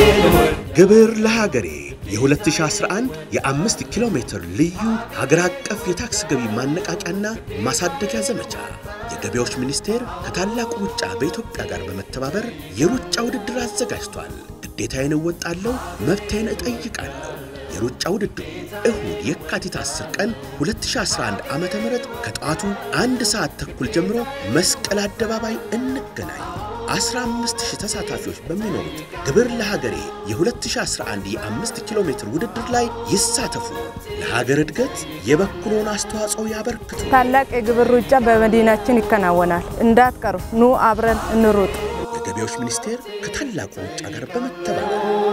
ግብር ለሀገሬ የ2011 የአምስት ኪሎ ሜትር ልዩ ሀገር አቀፍ የታክስ ገቢ ማነቃቂያና ማሳደጊያ ዘመቻ የገቢዎች ሚኒስቴር ከታላቁ ሩጫ በኢትዮጵያ ጋር በመተባበር የሩጫ ውድድር አዘጋጅቷል። ግዴታዬን እወጣለሁ፣ መብቴን እጠይቃለሁ። የሩጫ ውድድሩ እሁድ የካቲት 10 ቀን 2011 ዓ ም ከጠዋቱ አንድ ሰዓት ተኩል ጀምሮ መስቀል አደባባይ እንገናኝ። 15000 ተሳታፊዎች በሚኖሩት ግብር ለሀገሬ የ2011 የ5 ኪሎ ሜትር ውድድር ላይ ይሳተፉ። ለሀገር እድገት የበኩሎን አስተዋጽኦ ያበርክቱ። ታላቅ የግብር ሩጫ በመዲናችን ይከናወናል። እንዳትቀሩ፣ ኑ አብረን እንሩጥ። የገቢዎች ሚኒስቴር ከታላቁ ሩጫ ጋር በመተባበር